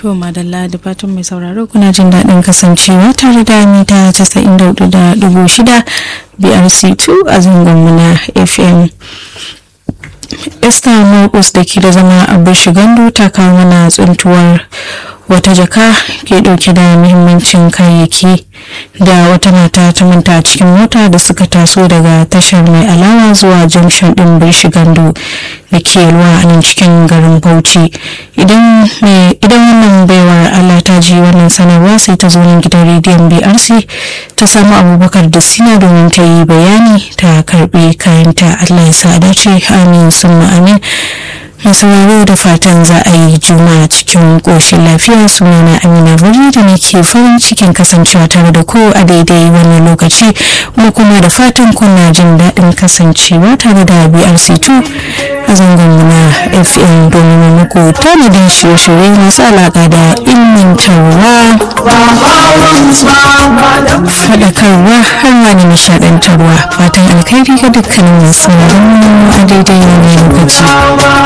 To madalla da fatan mai sauraro kuna jin daɗin kasancewa tare da mita casa'in da hudu da dubu shida BRC2 a zangonmu na FM. Esther Marcus da ke da zama a Bishigandu ta kawo mana tsuntuwar wata jaka ke ɗauke da muhimmancin kayayyaki da wata mata ta manta a cikin mota da suka taso daga tashar mai alawa zuwa junction ɗin Bishigandu da ke ruwa a nan cikin garin Bauchi. Idan wannan baiwar Allah ta ji wannan sanarwa sai ta zo nan gidan rediyon BRC ta samu abubakar da sina domin ta yi bayani ta karbi kayanta Allah ya sa dace amin summa amin masauraro da fatan za a yi juma cikin ƙoshin lafiya sunana amina ruri da nake farin cikin kasancewa tare da ku a daidai wannan lokaci kuma kuma da fatan kuna jin daɗin kasancewa tare da brc2 a zangon na fm domin muku tanadin shirye-shirye masu alaƙa da ilmantarwa faɗakarwa har ma da nishaɗantarwa fatan alkhairi ga dukkanin masu a daidai wannan lokaci